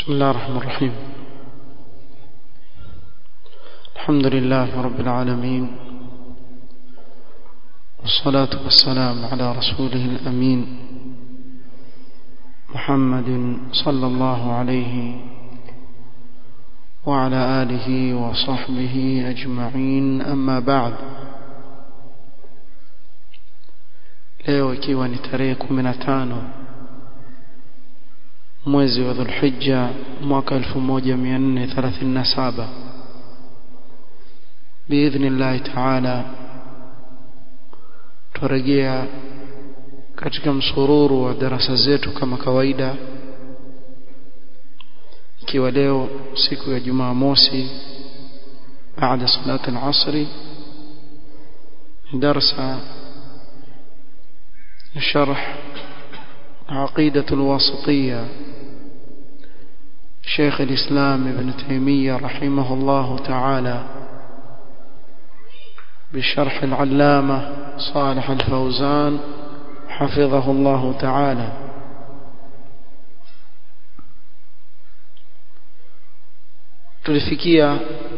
بسم الله الرحمن الرحيم الحمد لله رب العالمين والصلاة والسلام على رسوله الأمين محمد صلى الله عليه وعلى آله وصحبه أجمعين أما بعد leo ikiwa ni tarehe 15 mwezi wa Dhulhijja mwaka 1437 biidhnillahi taala turejea katika msururu wa darasa zetu kama kawaida ikiwa leo siku ya Jumamosi baada salati al-asri darasa شرح عقيدة الواسطية شيخ الإسلام ابن تيمية رحمه الله تعالى بشرح العلامة صالح الفوزان حفظه الله تعالى tulifikia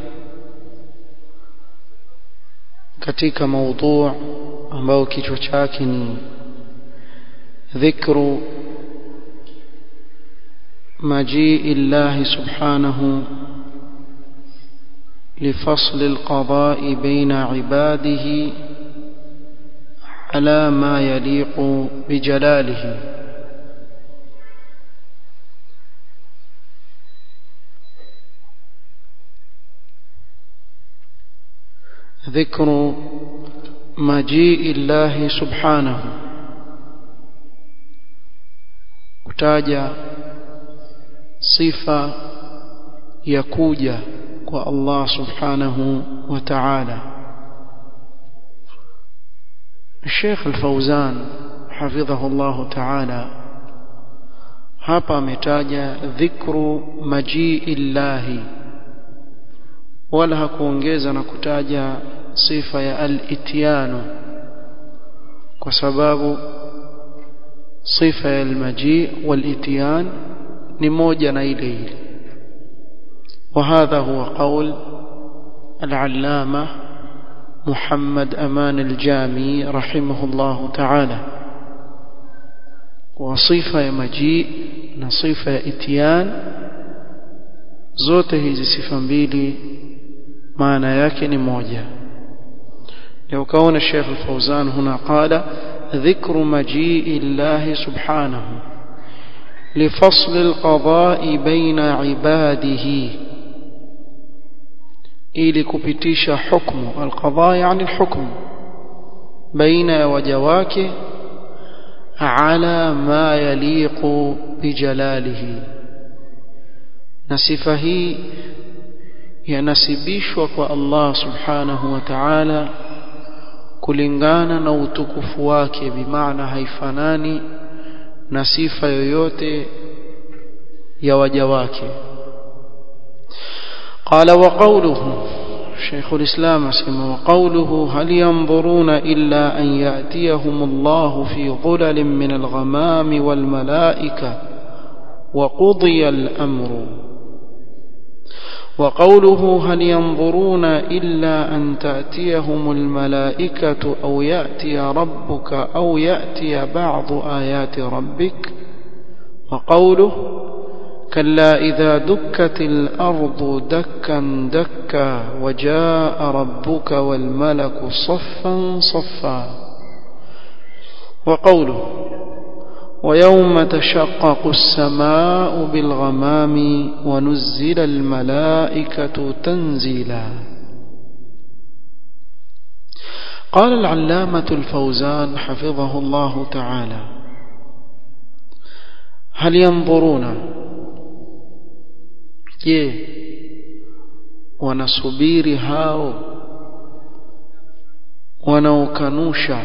katika maudhu ambao kichwa chake ni ذكر مجيء الله سبحانه لفصل القضاء بين عباده على ما يليق بجلاله ذكر مجيء الله سبحانه kutaja sifa ya kuja kwa Allah subhanahu wa ta'ala Sheikh Al-Fauzan hafidhahu Allah ta'ala hapa ametaja dhikru majiillahi wala hakuongeza na kutaja sifa ya al-ityanu kwa sababu sifa ya almaji والاتيان ni moja na ile ile وهذا هو قول العلامة محمد أمان الجامي رحمه الله تعالى وصفة مجيء نصفة اتيان zote hizi sifa mbili maana yake ni moja leo kaona Sheikh Al-Fauzan huna qala ذكر مجيء الله سبحانه لفصل القضاء بين عباده ili kupitisha hukmu alqadha yani alhukm baina ya waja wake ala ma yaliqu bijalalihi na sifa hii yanasibishwa kwa Allah subhanahu wa ta'ala kulingana na utukufu wake bimaana haifanani na sifa yoyote ya waja wake قال وقوله شيخ الإسلام اسمه وقوله هل ينظرون إلا أن يأتيهم الله في ظلل من الغمام والملائكة وقضي الأمر وقوله هل ينظرون إلا أن تأتيهم الملائكة أو يأتي ربك أو يأتي بعض آيات ربك وقوله كلا إذا دكت الأرض دكا دكا وجاء ربك والملك صفا صفا وقوله ويوم تشقق السماء بالغمام ونزل الملائكة تنزيلا قال العلامة الفوزان حفظه الله تعالى هل ينظرون je wanasubiri hao wanaokanusha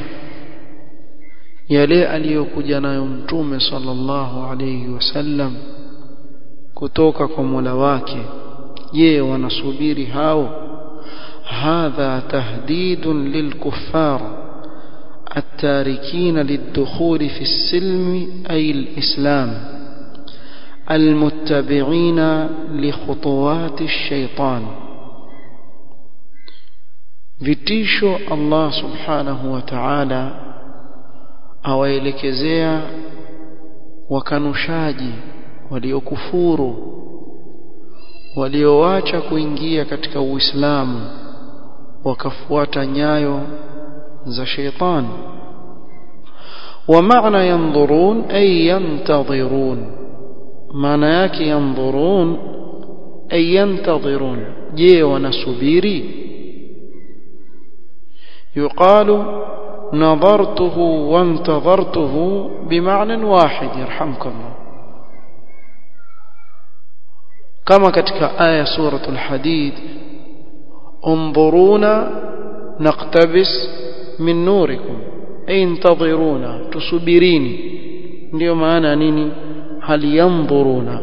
yale aliyokuja nayo mtume sallallahu alayhi wasallam kutoka kwa Mola wake je wanasubiri hao hadha tahdidun lilkuffar التاركين للدخول في السلم أي الإسلام المتبعين لخطوات الشيطان vitisho Allah subhanahu wa ta'ala awaelekezea wakanushaji waliokufuru walioacha kuingia katika Uislamu wakafuata nyayo za sheitan wa maana yanzurun ay yantadhirun maana yake yanzurun ay yantadhirun je wanasubiri يقال نظرته وانتظرته بمعنى واحد يرحمك الله كما ketika aya سورة الحديد انظرونا نقتبس من نوركم أي انتظرونا تصبريني ndio maana nini hal yanzuruna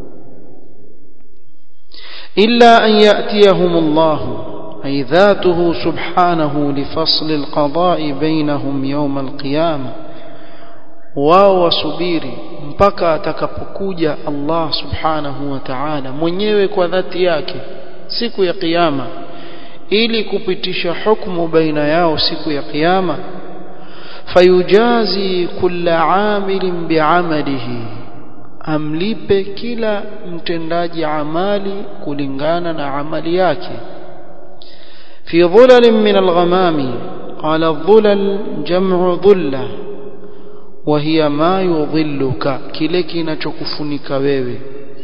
illa an ya'tiyahum Allahu أي ذاته سبحانه لفصل القضاء بينهم يوم القيامة wao wasubiri mpaka atakapokuja Allah subhanahu wa ta'ala mwenyewe kwa dhati yake siku ya kiyama ili kupitisha hukumu baina yao siku ya kiyama fayujazi kulla amilin bi'amalihi amlipe kila mtendaji amali kulingana na amali yake في ظلل من الغمام قال الظلل جمع ظلة وهي ما يظلك kile kinachokufunika wewe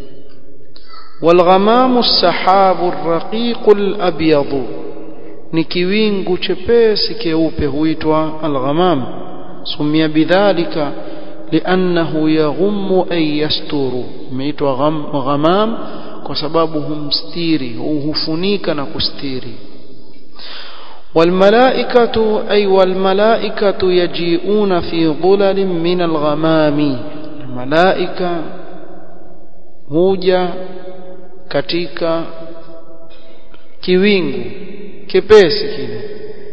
والغمام السحاب الرقيق الأبيض ni kiwingu chepesi keupe huitwa alghamam sumia bidhalika liannahu yaghummu ay yasturu imeitwa ghamam kwa sababu humstiri hufunika na kustiri والملائكة أي والملائكة يجيئون في ظلل من الغمام الملائكة huja katika kiwingu kipesi kile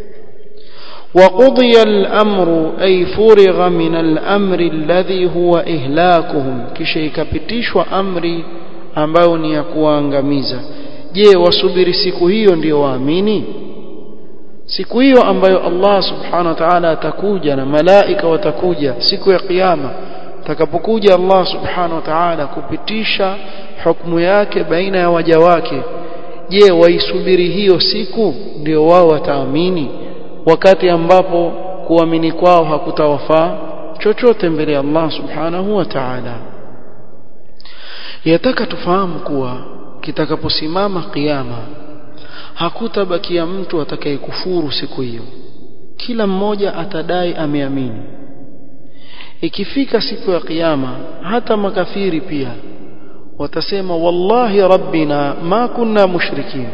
وقضي الأمر أي فرغ من الأمر الذي هو إهلاكهم kisha ikapitishwa amri ambayo ni ya kuangamiza je wasubiri siku hiyo ndio waamini siku hiyo ambayo Allah subhanahu wa ta'ala atakuja na malaika watakuja siku ya kiyama atakapokuja Allah subhanahu wa ta'ala kupitisha hukumu yake baina ya waja wake je waisubiri hiyo siku ndio wao wataamini wakati ambapo kuamini kwao hakutawafaa chochote mbele ya Allah subhanahu wa ta'ala yataka tufahamu kuwa kitakaposimama kiyama hakutabakia mtu atakayekufuru siku hiyo kila mmoja atadai ameamini ikifika siku ya kiyama hata makafiri pia watasema wallahi rabbina ma kunna mushrikin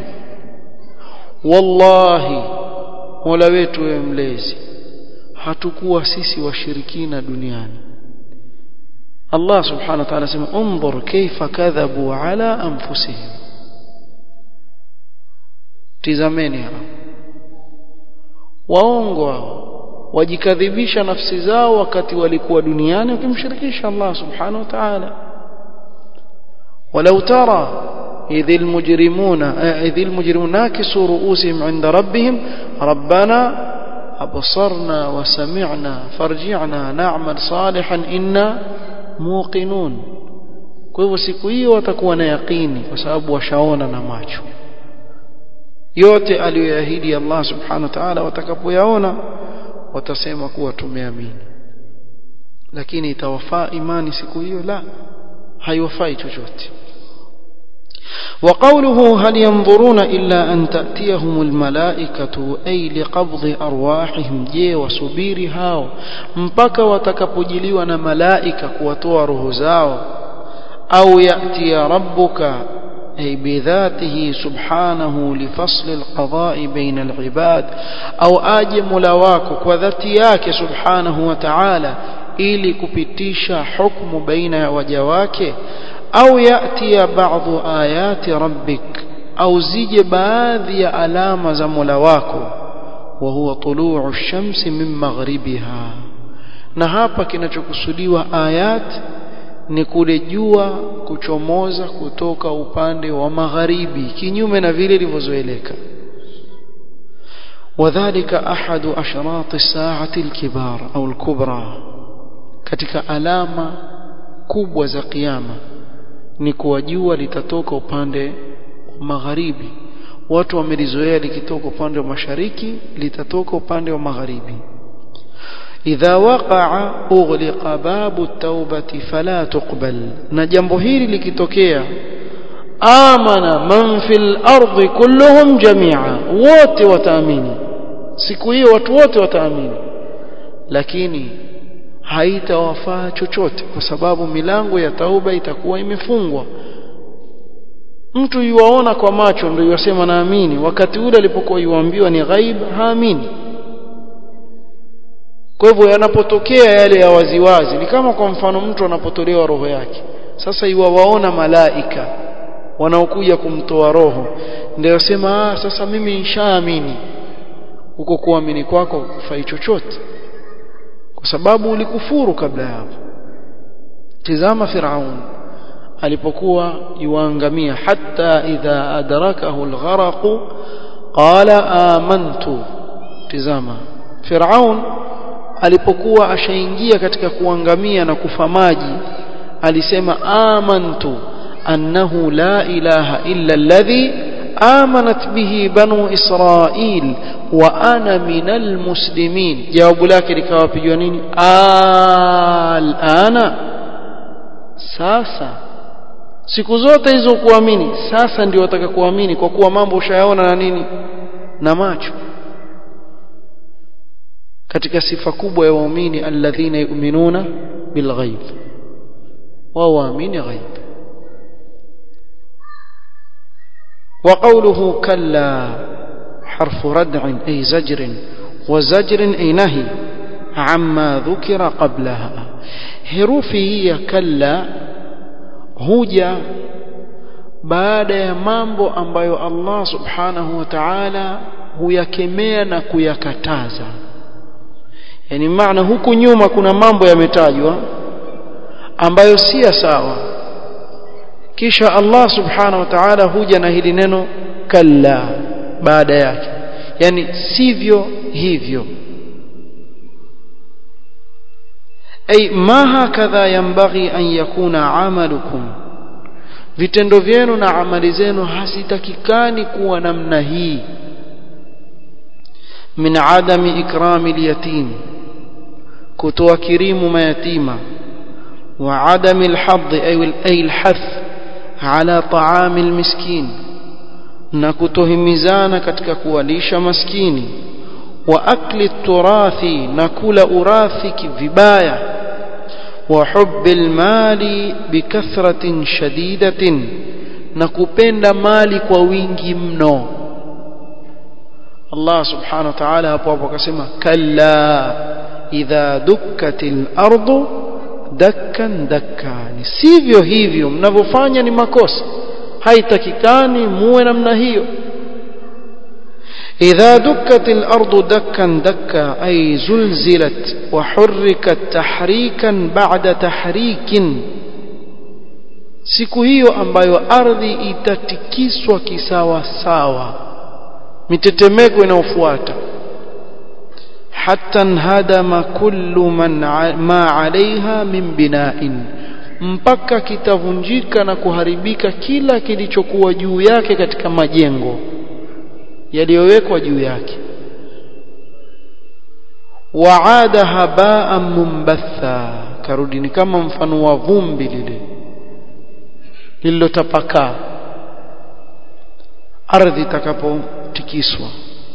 wallahi mola wetu wewe mlezi hatukuwa sisi washirikina duniani Allah subhanahu wa ta'ala sema unzur kaifa kadhabu ala anfusihim tizameni hao waongo hao wajikadhibisha nafsi zao wakati walikuwa duniani wakimshirikisha Allah subhanahu wa ta'ala ولو ترى إذ المجرمون إذ المجرمون ناكسوا رؤوسهم عند ربهم ربنا أبصرنا وسمعنا فارجعنا نعمل صالحا إنا موقنون kwa hivyo siku hiyo watakuwa na yaqini kwa sababu washaona na macho yote aliyoahidi Allah subhanahu wa ta'ala watakapoyaona watasema kuwa tumeamini lakini itawafaa imani siku hiyo la haiwafai chochote وقوله هل ينظرون إلا أن تأتيهم الملائكة أي لقبض أرواحهم جي وسبير هاو مبكى وتكبجلي ملائكة كوتوا رهزاو أو يأتي ربك أي بذاته سبحانه لفصل القضاء بين العباد أو آج ملواك وذاتياك سبحانه وتعالى ili kupitisha hukumu baina ya waja wake au yatia baadhi ayati rabbik au zije baadhi ya alama za Mola wako wa huwa tuluu ash-shamsi min maghribiha na hapa kinachokusudiwa ayat ni kule jua kuchomoza kutoka upande wa magharibi kinyume na vile ilivyozoeleka وذلك أحد أشراط الساعة الكبار أو الكبرى katika alama kubwa za kiyama ni kuwa jua litatoka upande wa magharibi watu wamelizoea likitoka upande wa mashariki litatoka upande wa magharibi idha waqa'a ughliqa babu at-taubati fala tuqbal na jambo hili likitokea amana man fil ardi kulluhum jami'a wote wataamini siku hiyo watu wote wataamini lakini haitawafaa chochote kwa sababu milango ya tauba itakuwa imefungwa mtu yuwaona kwa macho ndio yasema naamini wakati ule alipokuwa yuambiwa ni ghaib haamini kwa hivyo yanapotokea yale ya waziwazi ni kama kwa mfano mtu anapotolewa roho yake sasa iwawaona malaika wanaokuja kumtoa roho ndio sema ah sasa mimi nishaamini huko kuamini kwako kufai chochote kwa sababu ulikufuru kabla hapo tizama firaun alipokuwa yuangamia hatta idha adrakahu algharaq qala amantu tizama firaun alipokuwa ashaingia katika kuangamia na kufa maji alisema amantu annahu la ilaha illa alladhi آمنت به بنو إسرائيل وأنا من المسلمين جواب لك لكوا بيونين الآن sasa siku zote hizo kuamini sasa ndio wataka kuamini kwa kuwa mambo ushayaona na nini na macho katika sifa kubwa ya waumini alladhina yu'minuna bilghaib wao waamini ghaib وقوله كلا حرف ردع أي زجر وزجر أي نهي عما ذكر قبلها herufi hii ya kalla huja baada ya mambo ambayo Allah subhanahu wa ta'ala huyakemea na kuyakataza yani maana huku nyuma kuna mambo yametajwa ambayo si sawa kisha Allah subhanahu wa ta'ala huja na hili neno kalla baada yake yani sivyo hivyo ay ma hakadha yanbaghi an yakuna amalukum vitendo vyenu na amali zenu hasitakikani kuwa namna hii min adami ikrami alyatim kutoa kirimu mayatima wa adami alhadd ay alhath ala taami almiskin na kutohimizana katika kuwalisha maskini wa akli turathi na kula urathi vibaya wa hubbil mali bikathratin shadidatin na kupenda mali kwa wingi mno Allah subhanahu wa ta'ala hapo hapo akasema kalla idha dukkatil ardu dakkan dakkani sivyo hivyo mnavyofanya ni makosa haitakikani muwe namna hiyo إذا دكت الأرض دكا دكا أي زلزلت وحركت تحريكا بعد تحريك siku hiyo ambayo ardhi itatikiswa kisawa sawa mitetemeko inayofuata hatta nhadama kullu man ma alaiha min bina'in mpaka kitavunjika na kuharibika kila kilichokuwa juu yake katika majengo yaliyowekwa juu yake waada habaa mumbatha karudi ni kama mfano wa vumbi lile lililotapakaa ardhi itakapotikiswa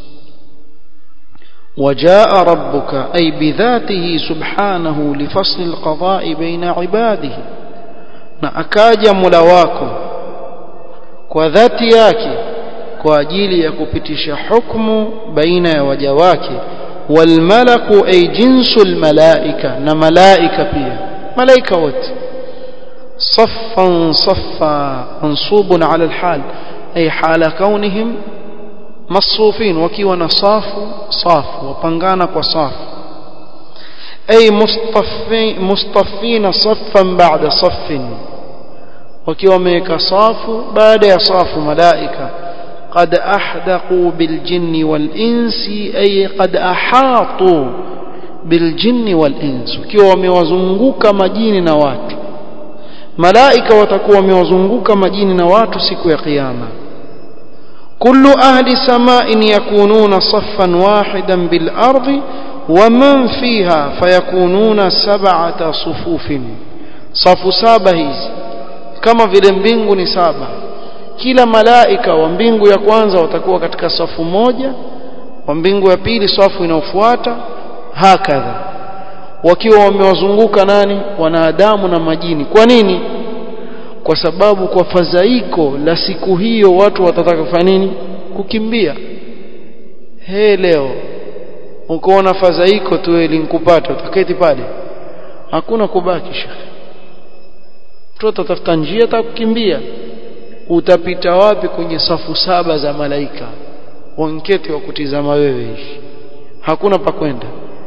وجاء ربك أي بذاته سبحانه لفصل القضاء بين عباده na akaja mula wako kwa dhati yake kwa ajili ya kupitisha hukumu baina ya waja wake walmalaku ay jinsul malaika na malaika pia malaika wote صفا صفا منصوب على الحال أي حال كونهم مصروفين وكيوا نصاف صاف وبنغانا وصاف ay mustaffin mustaffina saffan ba'da saffin wakiwa wameweka safu baada ya safu malaika قد أحدقوا بالجن والإنس أي قد أحاطوا بالجن والإنس wakiwa wamewazunguka majini na watu malaika watakuwa wamewazunguka majini na watu siku ya kiyama كل أهل سماء يكونون صفا واحدا بالأرض ومن فيها فيكونون سبعة صفوف صف سابة hizi kama vile mbingu ni saba kila malaika wa mbingu ya kwanza watakuwa katika safu moja wa mbingu ya pili safu inayofuata hakadha wakiwa wamewazunguka nani wanadamu na majini kwa nini kwa sababu kwa fadhaiko la siku hiyo watu watataka kufanya nini kukimbia he leo ukoona fadhaiko tu linkupata utaketi pale hakuna kubaki shekhe mtu atatafuta njia atakukimbia utapita wapi kwenye safu saba za malaika wanketi wa kutizama wewe hivi hakuna pa kwenda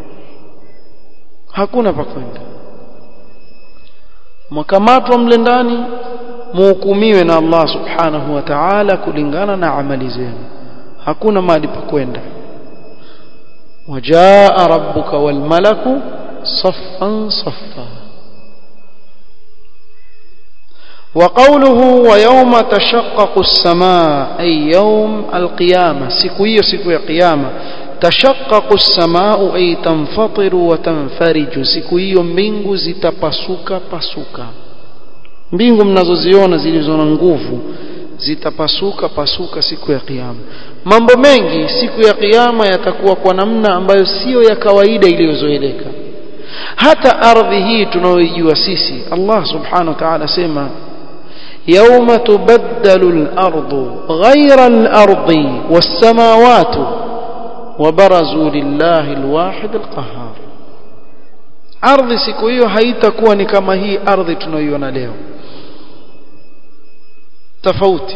hakuna pa kwenda mkamatwa mle ndani muhukumiwe na Allah subhanahu wa ta'ala kulingana na amali zenu hakuna mahali pa kwenda wajaa rabbuka wal malaku saffan saffa وقوله ويوم تشقق السماء أي يوم القيامة سكوية سكوية قيامة تشقق السماء أي تنفطر وتنفرج سكوية mbingu zitapasuka pasuka mbingu mnazoziona zilizo na nguvu zitapasuka pasuka siku ya kiyama mambo mengi siku ya kiyama yatakuwa kwa namna ambayo sio ya kawaida iliyozoeleka hata ardhi hii tunayoijua sisi Allah subhanahu wa ta'ala sema يوم تبدل الأرض غير الأرض والسماوات وبرزوا لله الواحد القهار ardhi siku hiyo haitakuwa ni kama hii ardhi tunayoiona leo tofauti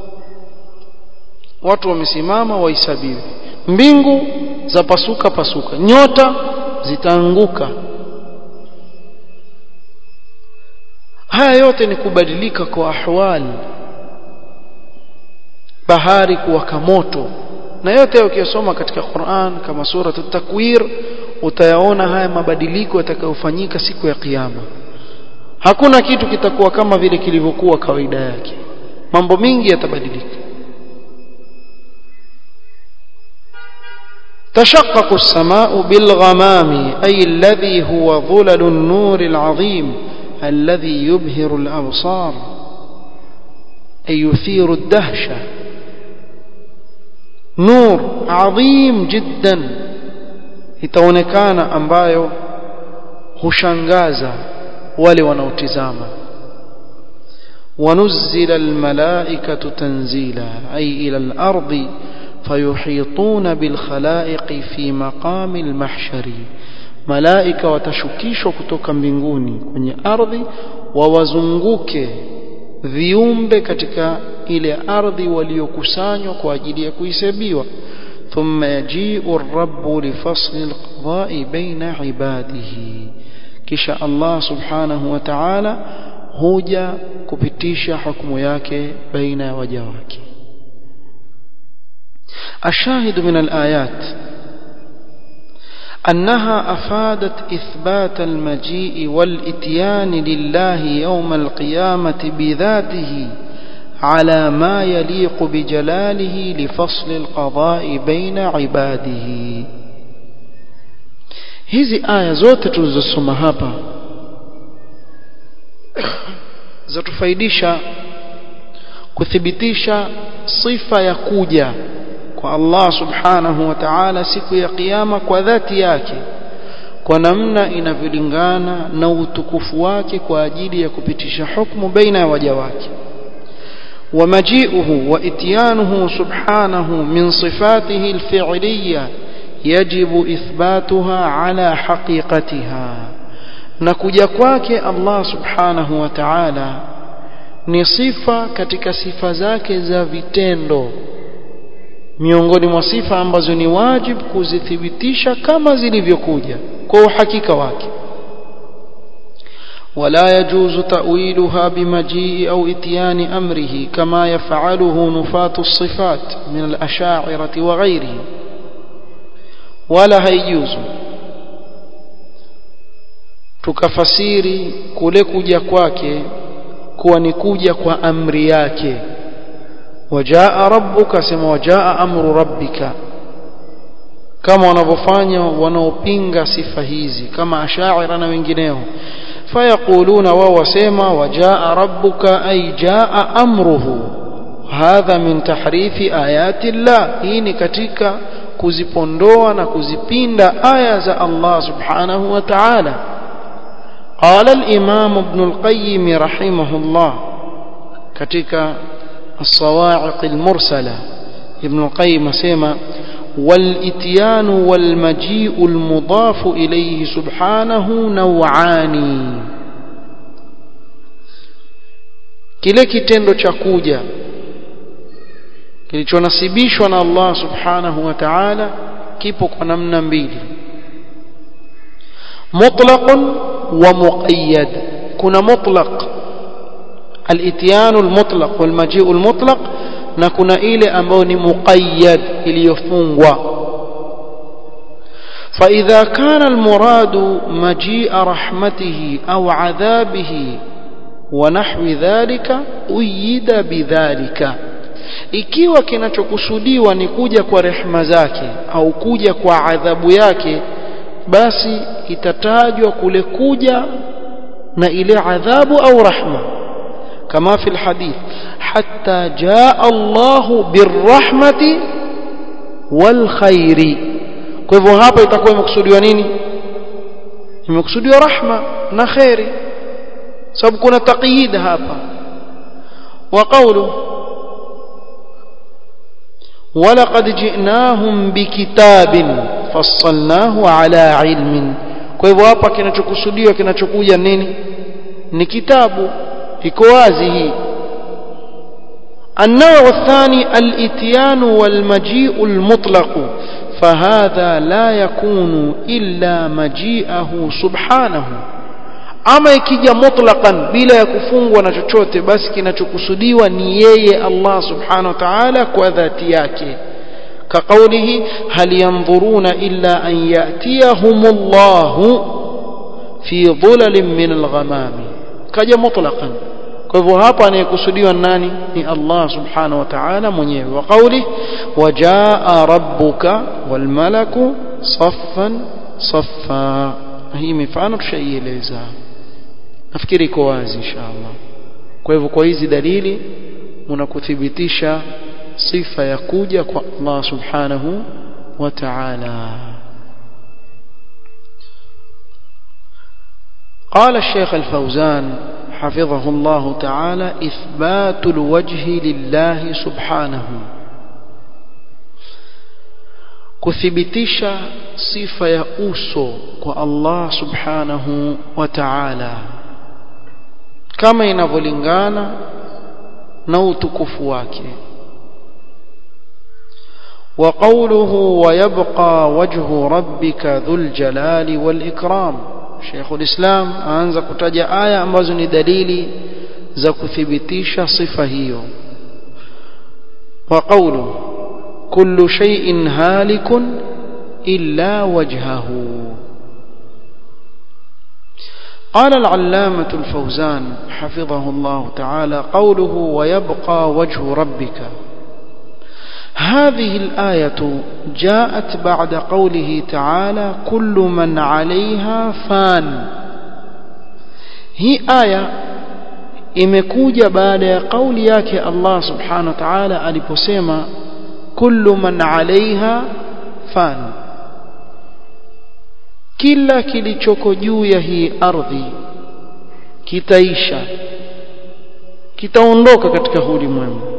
watu wamesimama wahesabiwe mbingu za pasuka pasuka nyota zitaanguka haya yote ni kubadilika kwa ahwali bahari kuwaka moto na yote ukiyosoma katika Qur'an kama sura at-takwir utayaona haya mabadiliko yatakayofanyika siku ya kiyama hakuna kitu kitakuwa kama vile kilivyokuwa kawaida yake mambo mingi yatabadilika تشقق السماء بالغمام أي الذي هو ظلل النور العظيم الذي يبهر الأبصار أي يثير الدهشة نور عظيم جدا itaonekana ambayo hushangaza wale wanaotizama ونزل الملائكة تنزيلا أي إلى الأرض فيحيطون بالخلائق في مقام المحشر malaika watashukishwa kutoka mbinguni kwenye ardhi wawazunguke viumbe katika ile ardhi waliokusanywa kwa ajili ya kuhesabiwa thumma yaji'u ar-rabbu li fasli al-qada'i baina ibadihi kisha Allah subhanahu wa ta'ala huja kupitisha hukumu yake baina ya waja wake الشاهد من الآيات أنها أفادت إثبات المجيء والإتيان لله يوم القيامة بذاته على ما يليق بجلاله لفصل القضاء بين عباده hizi aya zote tulizosoma hapa zatufaidisha kuthibitisha sifa ya kuja kwa Allah subhanahu wa ta'ala siku ya kiyama kwa dhati yake kwa namna inavyolingana na utukufu wake kwa ajili ya kupitisha hukumu baina ya waja wake ومجيئه واتيانه سبحانه من صفاته الفعليه يجب اثباتها على حقيقتها نكuja kwake Allah subhanahu wa ta'ala ni sifa katika sifa zake za vitendo miongoni mwa sifa ambazo ni wajib kuzithibitisha kama zilivyokuja kwa uhakika wake ولا يجوز تأويلها بمجيء أو إتيان أمره كما يفعله نفاة الصفات من الأشاعرة وغيرهم ولا هيجوز tukafasiri kule kuja kwake kuwa ni kuja kwa amri yake wajaa rabbuka sema wajaa amru rabbika kama wanavyofanya wanaopinga sifa hizi kama ashaira na wengineo فيقولون وهو سيما وجاء ربك أي جاء أمره هذا من تحريف آيات الله هيني كتك كزبندوا نكزبين آية الله سبحانه وتعالى قال الإمام ابن القيم رحمه الله كتك الصواعق المرسلة ابن القيم سيما والإتيان والمجيء المضاف إليه سبحانه نوعان kile kitendo cha kuja kilichonasibishwa na Allah subhanahu wa ta'ala kipo kwa namna mbili mutlaq wa muqayyad kuna mutlaq al-ityan al-mutlaq wal maji'u al-mutlaq na kuna ile ambayo ni muqayyad iliyofungwa فإذا كان المراد مجيء رحمته أو عذابه ونحو ذلك أيد بذلك ikiwa kinachokusudiwa ni kuja kwa rehema zake au kuja kwa adhabu yake basi itatajwa kule kuja na ile adhabu au rahma kama fi alhadith hatta jaa Allah birrahmati wal khairi kwa hivyo hapa itakuwa imekusudiwa nini imekusudiwa rahma na khairi sababu kuna taqyid hapa wa qawlu ولقد جئناهم بكتاب فصلناه على علم kwa hivyo hapa kinachokusudiwa kinachokuja nini ni kitabu iko wazi hii النوع الثاني الاتيان والمجيء المطلق فهذا لا يكون إلا مجيئه سبحانه ama ikija mutlaqan bila ya kufungwa na chochote basi kinachokusudiwa ni yeye Allah subhanahu wa ta'ala kwa dhati yake كقوله هل ينظرون إلا أن يأتيهم الله في ظلل من الغمام كجا مطلقا kwa hivyo hapa anayekusudiwa nani ni Allah subhanahu wa ta'ala mwenyewe wa kauli wajaa rabbuka wal malaku saffan saffa hii mifano tushaieleza nafikiri iko wazi inshallah kwa hivyo kwa hizi dalili mnakuthibitisha sifa ya kuja kwa Allah subhanahu wa ta'ala قال الشيخ الفوزان حفظه الله تعالى إثبات الوجه لله سبحانه kuthibitisha sifa ya uso kwa Allah subhanahu wa ta'ala kama inavyolingana na utukufu wake وقوله ويبقى وجه ربك ذو الجلال والإكرام شيخ الإسلام أنزا كتاجة آية ambazo دليل za kuthibitisha sifa hiyo وقوله كل شيء هالك إلا وجهه قال العلامة الفوزان حفظه الله تعالى قوله ويبقى وجه ربك هذه الآية جاءت بعد قوله تعالى كل من عليها فان هي آية imekuja baada ya kauli yake Allah subhanahu wa ta'ala aliposema kullu man 'alayha fan kila kilichoko juu ya hii ardhi kitaisha kitaondoka katika ulimwengu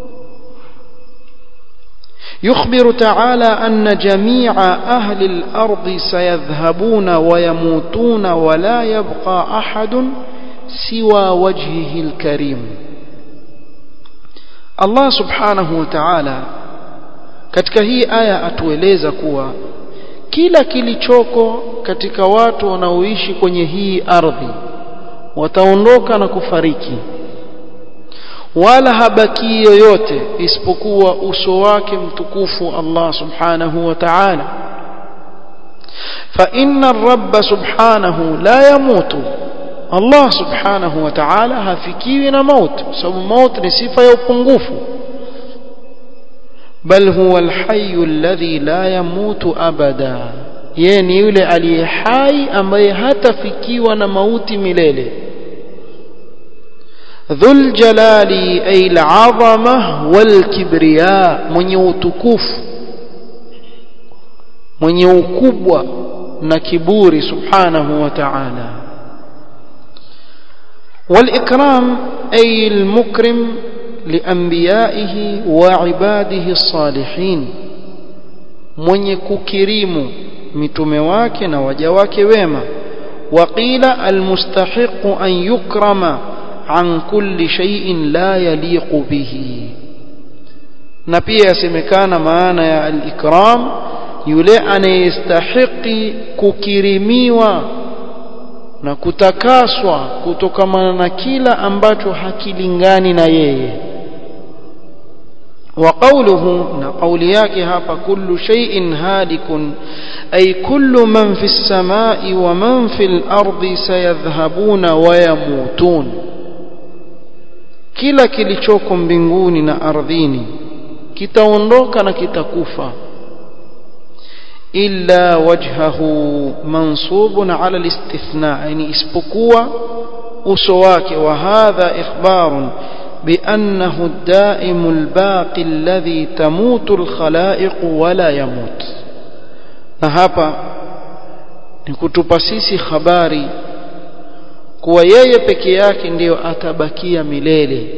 يخبر تعالى أن جميع أهل الأرض سيذهبون ويموتون ولا يبقى أحد سوى وجهه الكريم الله سبحانه وتعالى katika hii aya atueleza kuwa kila kilichoko katika watu wanaoishi kwenye hii ardhi wataondoka na kufariki wala habaki yoyote isipokuwa uso wake mtukufu Allah subhanahu wa ta'ala fa inna ar-rabb subhanahu la yamutu Allah subhanahu wa ta'ala hafikiwi na mauti sababu mauti ni sifa ya upungufu bal huwa al-hayy alladhi la yamutu abada yeye ni yule aliye hai ambaye hatafikiwa na mauti milele dhul jalali ay al-azama wal kibriya mwenye utukufu mwenye ukubwa na kiburi subhanahu wa ta'ala والإكرام أي المكرم لأنبيائه وعباده الصالحين من يكريم متومه wake na waja wake wema وقيل المستحق أن يكرم عن كل شيء لا يليق به na pia yasemekana maana ya al-ikram yule anayestahiki kukirimiwa na kutakaswa kutokamana na kila ambacho hakilingani na yeye wa qawluhu na qawli yake hapa kullu shay'in halikun ay kullu man fi samai wa man fi al-ardi sayadhhabuna wa yamutun kila kilichoko mbinguni na ardhini kitaondoka na kitakufa إلا وجهه منصوب على الاستثناء يعني اسبقوا أسواك وهذا إخبار بأنه الدائم الباقي الذي تموت الخلائق ولا يموت نهابا nikutupa sisi habari kuwa yeye peke yake ndiyo atabakia milele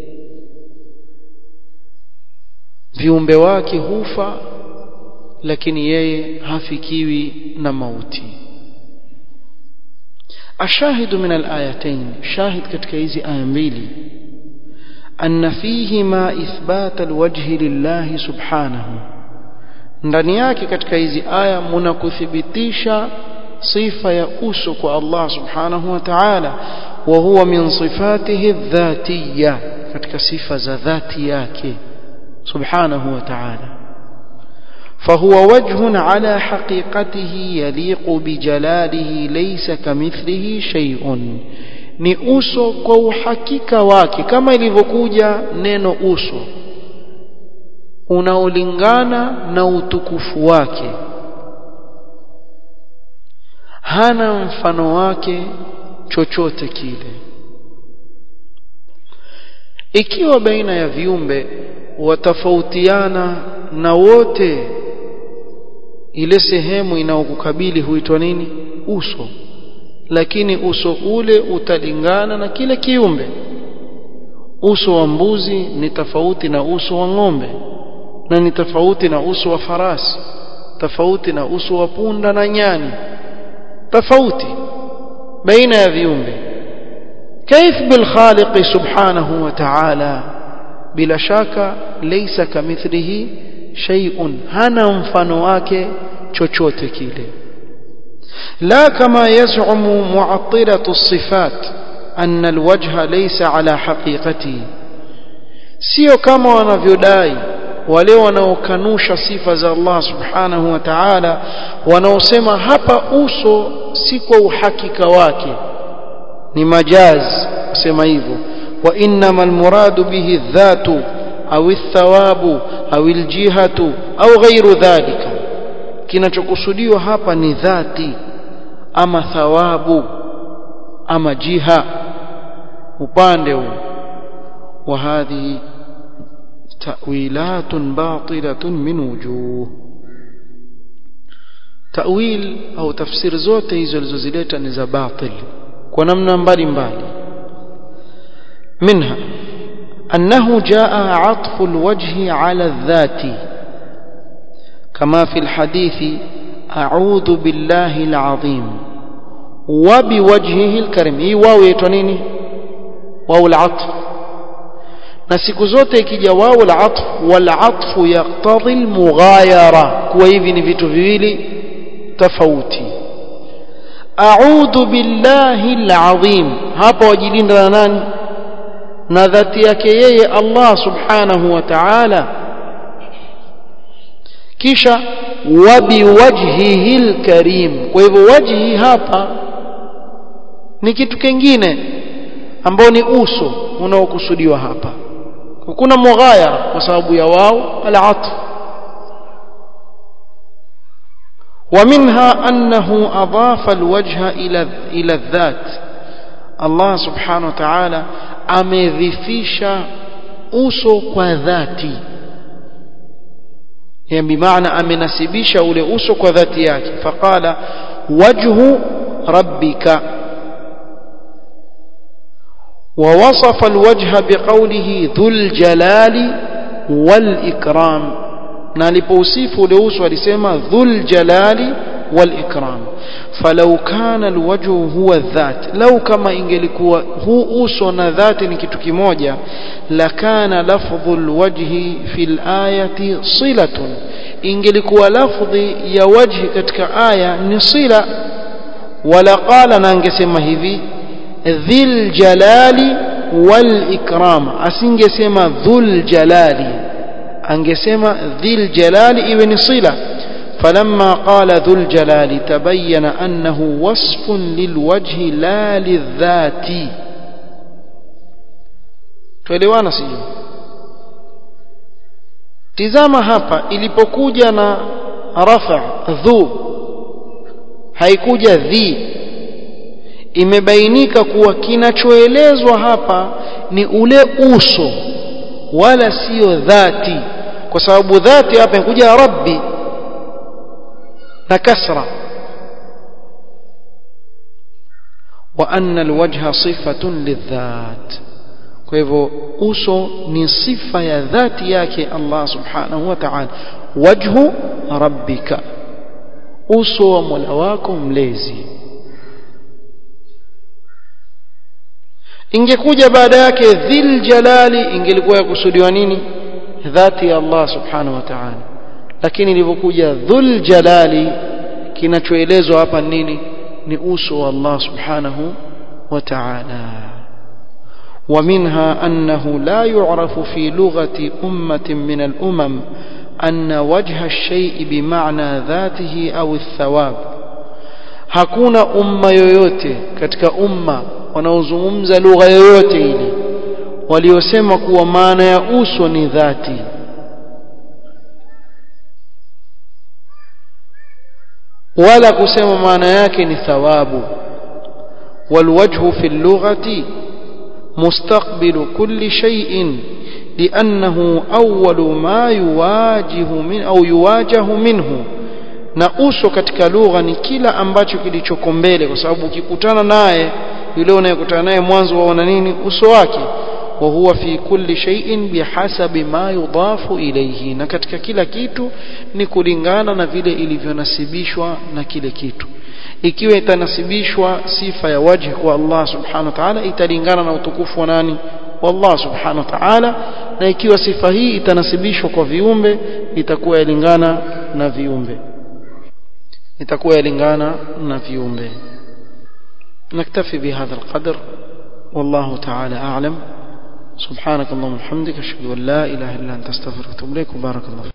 viumbe wake hufa lakini yeye hafikiwi na mauti ashahidu min alayatain shahid katika hizi aya mbili anna fihima ithbat alwajhi lillahi subhanahu ndani yake katika hizi aya muna kuthibitisha sifa ya uso kwa Allah subhanahu wa ta'ala wa huwa min sifatihi dhatiyya katika sifa za dhati yake subhanahu wa ta'ala فهو وجه على حقيقته يليق بجلاله ليس كمثله شيء ni uso kwa uhakika wake kama ilivyokuja neno uso unaolingana na utukufu wake hana mfano wake chochote kile ikiwa baina ya viumbe watafautiana na wote ile sehemu inaokukabili huitwa nini uso lakini uso ule utalingana na kile kiumbe uso wa mbuzi ni tofauti na uso wa ng'ombe na ni tofauti na uso wa farasi tofauti na uso wa punda na nyani tofauti baina ya viumbe كيف بالخالق سبحانه وتعالى بلا شك ليس كمثله shay'un hana mfano wake chochote kile la kama yaz'umu mu'attilatu as-sifat anna al-wajha laysa ala haqiqati sio kama wanavyodai wale wanaokanusha sifa za Allah subhanahu wa ta'ala wanaosema hapa uso si kwa uhakika wake ni majaz kusema hivyo wa innamal muradu bihi dhatu au thawabu au aljihatu au ghairu dhalika kinachokusudiwa hapa ni dhati ama thawabu ama jiha upande huu wa hadhihi ta'wilat batilatun min wujuh ta'wil au tafsir zote hizo zilizozileta ni za batil kwa namna mbalimbali minha أنه جاء عطف الوجه على الذات كما في الحديث أعوذ بالله العظيم وبوجهه الكريم هي واو يتنيني واو العطف na siku zote ikija wao al-atf wal-atf yaqtadhi al-mughayara kuwa hivi ni vitu viwili tofauti a'udhu billahi al-azim hapa wajilinda na nani na dhati yake yeye Allah subhanahu wa ta'ala kisha wabiwajhihi al-karim kwa hivyo wajhi hapa ni kitu kingine ambao ni uso unaokusudiwa hapa kuna mughayara kwa sababu ya wao al-atf ومنها أنه أضاف الوجه إلى إلى الذات الله سبحانه وتعالى amedhifisha uso kwa dhati yani bimaana amenasibisha ule uso kwa dhati yake faqala wajhu rabbika ووصف الوجه بقوله ذو الجلال والإكرام نالبوصف لوسو alisema ذو الجلال والإكرام فلو كان الوجه هو الذات لو كما ingelikuwa huu uso na dhati ni kitu kimoja lakana lafdhu alwajhi fi alayati silatun ingelikuwa lafdhi ya wajhi katika aya ni sila wala qala na angesema hivi dhil jalali wal ikram asingesema dhul jalali angesema dhil jalali iwe ni sila فلما قال ذو الجلال تبين أنه وصف للوجه لا للذات tuelewana sio tizama hapa ilipokuja na rafa dhu haikuja dhi imebainika kuwa kinachoelezwa hapa ni ule uso wala sio dhati kwa sababu dhati hapa inakuja rabbi na kasra wa anna alwajha sifatun lidhat kwa hivyo uso ni sifa ya dhati yake Allah subhanahu wa ta'ala wajhu rabbika uso wa Mola wako mlezi ingekuja baada yake dhil jalali ingelikuwa yakusudiwa nini dhati ya Allah subhanahu wa ta'ala lakini ilivyokuja dhul jalali kinachoelezwa hapa nini ni uso wa Allah subhanahu wa ta'ala ومنها أنه لا يعرف في لغة أمة من الأمم أن وجه الشيء بمعنى ذاته أو الثواب hakuna umma yoyote katika umma wanaozungumza lugha yoyote ile waliosema kuwa maana ya uso ni dhati wala kusema maana yake ni thawabu والوجه في اللغة مستقبل كل شيء لأنه أول ما يواجه من أو يواجه منه na uso katika lugha ni kila ambacho kilichoko mbele kwa sababu ukikutana naye yule unayekutana naye mwanzo waona nini uso wake wa huwa fi kulli shay'in bihasabi ma yudafu ilayhi na katika kila kitu ni kulingana na vile ilivyonasibishwa na kile kitu ikiwa itanasibishwa sifa ya wajhi kwa Allah subhanahu wa ta'ala italingana na utukufu wa nani wa Allah subhanahu wa ta'ala na ikiwa sifa hii itanasibishwa kwa viumbe itakuwa yalingana na viumbe itakuwa yalingana na viumbe نكتفي بهذا القدر والله تعالى أعلم سبحانك اللهم وبحمدك أشهد أن لا إله إلا أنت أستغفرك وأتوب إليك وبارك الله